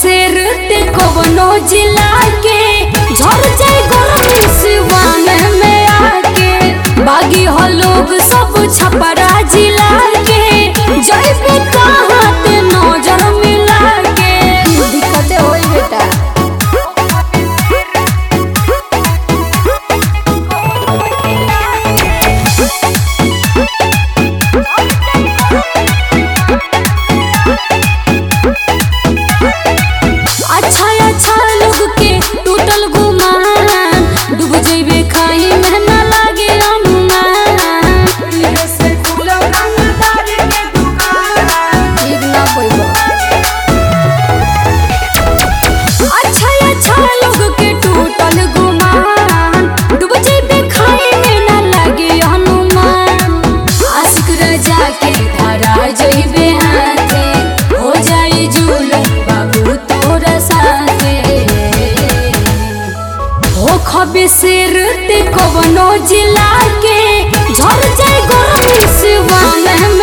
शेर ते कवनो जिला के झड़ जाए गरम सिवान में आके बागी हो लोग सब छपरा जिला के जैबे कहाँ ते नजर मिला के दिक्कतें होई बेटा अच्छा अच्छा लोग के टूटल गुमान डूब जइबे खाई में ना लागे अनुमान ठीक ना कोई अच्छा अच्छा लोग के टूटल गुमान डूब जइबे खाई में ना लागे अनुमान आशिक राजा के धरा जइबे हाथे हो जाई जुलम बाबू तोरा साथे हो खबे शेर ते कवनो जिला के झड़ जाए गरम सिवान